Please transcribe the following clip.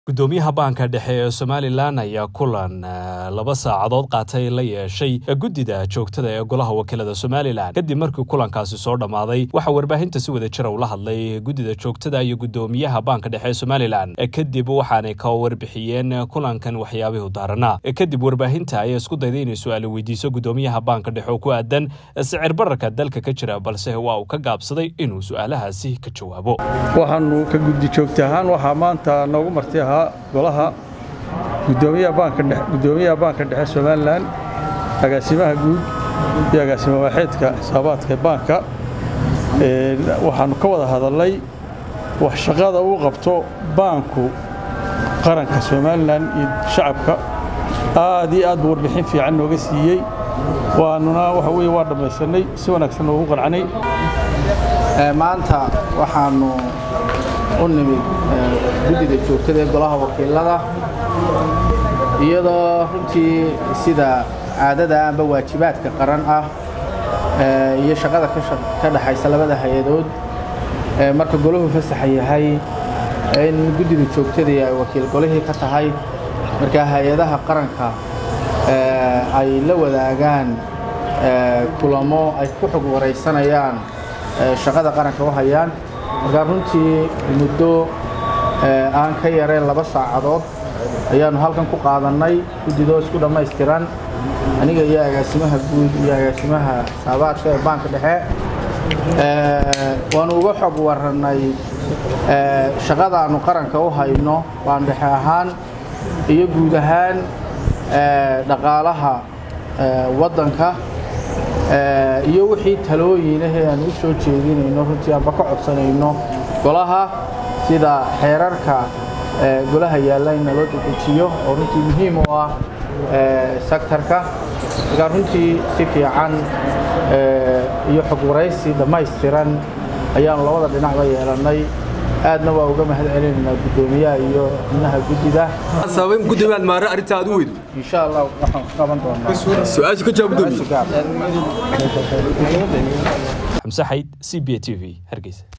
gudoomiyaha baanka dhexe ee somalilan ayaa kulan laba saacadood qaatay la yeeshay guddida joogtada ee golaha wakiilada somalilan kadib markii kulankaasi soo dhammaaday waxaa warbaahinta si wada jira ula hadlay guddida joogtada iyo gudoomiyaha baanka dhexe ee somalilan kadib waxaanay ka warbixiyeen kulankan waxyaabihii daaranaa kadib warbaahinta ayaa isku dayday inay su-aali weydiiso gudoomiyaha baanka dhexe oo ku aadan sicir bararka dalka ka jira balse waa uu ka gaabsaday inuu su-aalahaasi ka jawaabo waxaanu ka guddi joogta ahaan waxaa maanta noogu marti ahaa golaha gudoomiyaha baanka dhexe somalilan agaasimaha guud iyo agaasima waaxeedka xisaabaadka baanka waxaanu ka wada hadalnay wax shaqada uu qabto baanku qaranka somalilan iyo shacabka aad iyo aad buu warbixin fiican nooga siiyey waanuna waxa weye waa dhammaysanay si wanaagsan noogu qancanay maanta waxaanu u nimid guddida joogtada ee golaha wakiilada iyadoo runtii sida caadada amba waajibaadka qaran ah iyo shaqada ka dhaxaysa labada hay-adood marka golahu fasaxa yahay in guddida joogtadii ay wakiil golihii ka tahay marka hay-adaha qaranka ay la wadaagaan kulamo ay ku xog waraysanayaan shaqada qaranka u hayaan markaa runtii muddo aan ka yareen laba saacadood ayaannu halkan ku qaadannay guddidoo isku dhammaystiran aniga iyo agaasimaha guud iyo agaasimaha xisaabaadka ee baanka dhexe waannu uga xog warrannay shaqadaannu qaranka u hayno baan dhexe ahaan iyo guud ahaan dhaqaalaha waddanka iyo wixii talooyinahee aan u soo jeedinayno runtii aanba ka codsanayno golaha sida xeerarka golaha yaalla in naloo dedejiyo oo runtii muhiim u ah sektarka markaa runtii si fiican iyo xog waraysi dhammaystiran ayaanu labada dhinacba yeelannay aadna waa uga mahad celinaynaa guddoomiyaha iyo xubnaha guddida sababin gudoomiyaad maare arrinta aad u weydo insha allah waxaan ku qaban doonaa su-aasha ka jawaab gudoomiye xamse xayd c b t v hargeysa